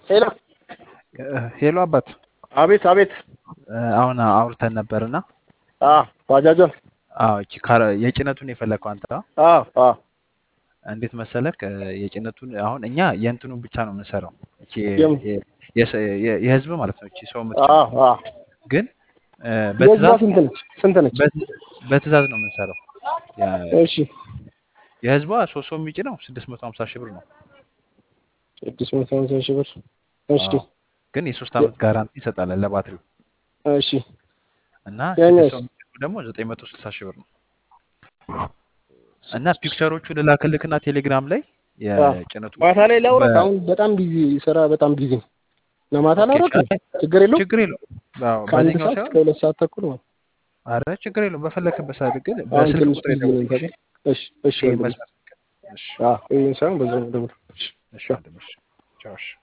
ሄሎ ሄሎ አባት አቤት አቤት አሁን አውርተን ነበርና አ ባጃጇን አዎ እቺ ካረ- የጭነቱን የፈለግከው አንተ አ? አ አ እንዴት መሰለክ የጭነቱን አሁን እኛ የእንትኑን ብቻ ነው የምንሰራው እቺ የምን? የ- የሰ- የ- የህዝብ ማለት ነው እቺ ሰው አ የምትጭነው አ ግን እ፣ የህዝቧ በትእዛዝ ስንት ነች ስንት ነች በት- በትእዛዝ ነው የምንሰራው የ- እሺ የህዝቧ ሶስት ሰው የሚጭነው ስድስት መቶ ሀምሳ ሺህ ብር ነው ስድስት መቶ ሀምሳ ሺህ ብር እሺ አዎ። ግን የሶስት ዓመት ጋራንቲ ይሰጣለን ለባትሪው እሺ እና ያኛውስ? ስድስት ሰው የሚጭነው ደግሞ ዘጠኝ መቶ ስልሳ ሺህ ብር ነው እና ፒክቸሮቹ ልላክልክና ቴሌግራም ላይ የጭነቱ ማታ ላይ ላውራት በ- አሁን በጣም ቢዚ ስራ በጣም ቢዚ ነው እና ማታ ኦኬ፣ ላውራት አይ፣ ችግር የለውም ችግር የለውም አዎ፣ ከአንድ በዚህኛው ሰዓት ሳይሆን እስከ ሁለት ሰዓት ተኩል ነው አረ ችግር የለውም በፈለክበት ሰዓት ግን አሁን በስልክ ትንሽ ቁጥር ቢዚ ነኝ የደውልልኝ እሺ እሺ ይሄ ወንድሜ መስመር እሺ አዎ ይሄን ሳይሆን በዛው ደውል እሺ እሺ ወንድም፣ እሺ ቻው እሺ